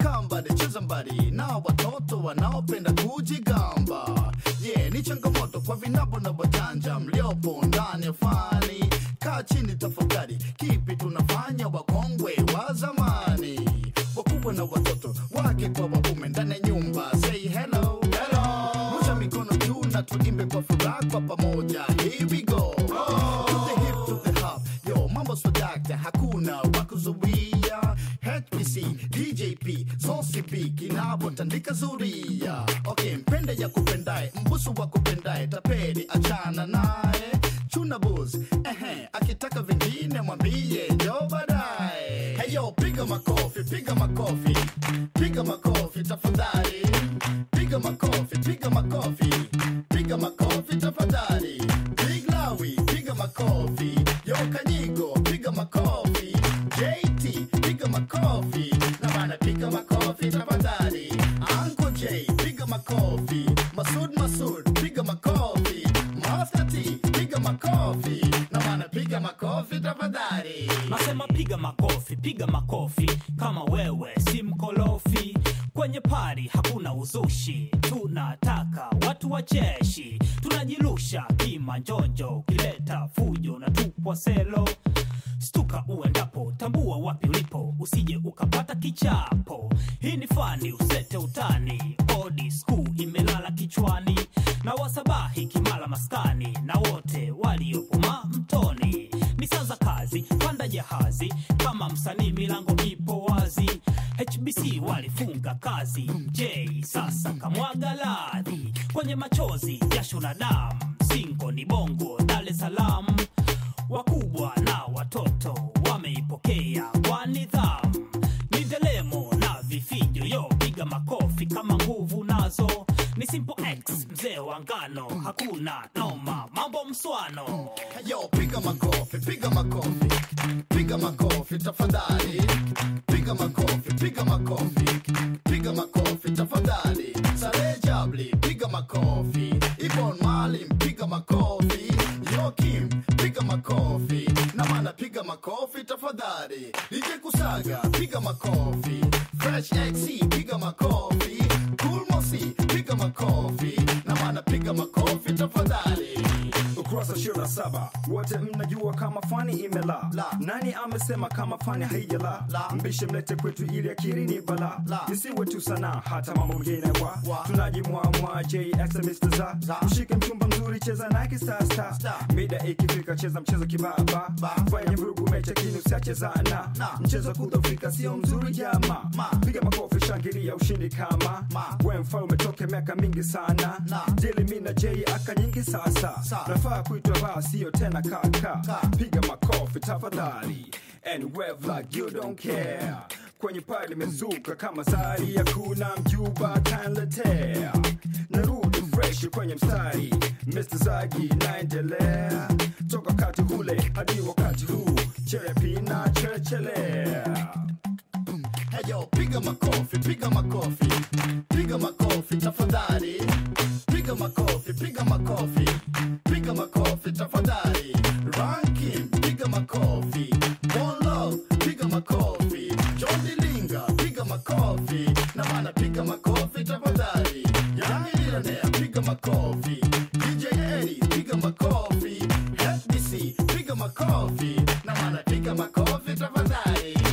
kambali cheza mbali na watoto wanaopenda kujigamba yeah, ni changamoto kwa vinabo na wajanja mliopo ndani ya fani kaa chini tafakari kipi tunafanya wakongwe wa zamani wakubwa na watoto wake kwa waume ndani ya nyumba say hello hello rusha mikono juu na tuimbe kwa furaha kwa pamoja here we go to the hip to the hop yo mambo swadakta hakuna wakuzuia HPC DJP Zosipi kinapotandika zuria okay mpende ya kupendae mbusu wa kupendae tapeli achana naye chuna buz ehe akitaka vingine mwambie jo baadaye heyo piga makofi piga makofi piga makofi tafadhali piga makofi piga makofi piga makofi tafadhali big lawi piga makofi yo kanyigo piga makofi jt piga makofi na bana piga makofi tafadhali anko j piga makofi masud masud piga makofi master t piga makofi na bana piga makofi tafadhali nasema piga makofi piga makofi kama wewe si mkolofi kwenye pari hakuna uzushi tunataka watu wacheshi tunajirusha kimanjonjo ukileta fujo na tupwa selo stuka uendapo tambua wapi ulipo usije ukapata kichapo hii ni fani usete utani odi skuu imelala kichwani na wasabahi kimala maskani na wote waliopuma mtoni ni saa za kazi panda jahazi kama msanii milango ipo wazi hbc walifunga kazi j sasa kamwaga ladhi kwenye machozi jasho na damu singo ni bongo dar es salaam wakubwa na watoto wameipokea kwa nidhamu ni delemo na vifijo yo piga makofi kama nguvu nazo ni simple x mzee wa ngano hakuna noma mambo mswano Yo, piga makofi, piga makofi, piga makofi tafadhali, piga makofi, piga makofi, piga makofi tafadhali. Sare Jabli, piga makofi, Ibon Malim, piga makofi, Yokim, piga makofi, na mana piga makofi tafadhali. DJ Kusaga, piga makofi, Fresh XC, piga makofi, Cool Mosi, piga makofi, na mana piga makofi tafadhali. ukurasa ishirini na saba wote mnajua kama fani imela La. nani amesema kama fani haijala La. mbishe mlete kwetu ili akiri ni bala La. isiwe tu sana hata mambo mengine wa Wa. tunajimwamwa jx Mr. za Za. mshike mchumba mzuri cheza nake sasa Star. mida ikifika cheza mchezo kibaba Ba. fanya vurugu mecha kini usiachezana Na. mchezo kudhofika sio mzuri jama Ma. piga makofi shangilia ushindi kama Ma. we mfalme toke miaka mingi sana Na. jeli mi na j aka nyingi sasa Sa. nafaa kuitwa baa sio tena kaka Ka. piga makofi tafadhali and wave like you don't care kwenye pale limezuka kama sari ya kuna mjuba kanletea narudi fresh kwenye mstari Mr. Zagi naendelea toka wakati ule hadi wakati huu cherepi na cherechelea Heyo, piga makofi, piga makofi, piga makofi tafadhali, piga makofi, piga makofi, piga makofi tafadhali. Ranking, piga makofi, One Love, piga makofi, John Dilinga, piga makofi, na mana piga makofi tafadhali. Yangi Millionaire, piga makofi, DJ Eddie, piga makofi, FBC, piga makofi, na mana piga makofi tafadhali.